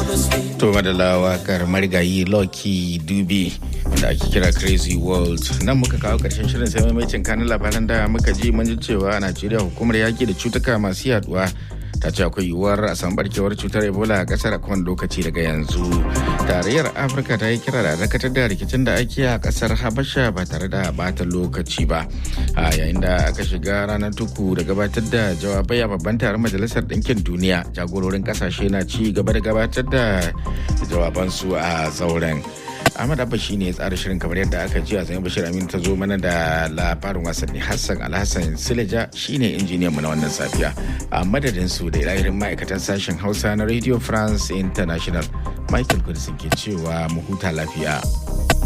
To madalla wakar marigayi Lucky Dube wanda ake kira Crazy World. Nan muka kawo karshen shirin sai maimacin kanin labaran da muka ji mun ji cewa a Najeriya hukumar yaki da cutuka masu yaduwa ta ce akwai yiwuwar a san barkewar cutar Ebola a kasar a kowane lokaci daga yanzu. Tarayyar Afirka ta yi kira da dakatar da rikicin da ake a kasar Habasha ba tare da bata lokaci ba. A yayin da aka shiga ranar tuku da gabatar da jawabai a babban taron Majalisar Ɗinkin Duniya jagororin kasashe na ci gaba da gabatar da jawabansu a zauren. Ahmad Abba shi ne ya tsara shirin kamar yadda aka ji a zai Bashir Aminu ta zo mana da labarin wasanni Hassan Alhassan Sileja shi ne injiniyan mu na wannan safiya. A madadin su da ilahirin ma'aikatan sashen Hausa na Radio France International Michael Kudisin ke cewa mu huta lafiya.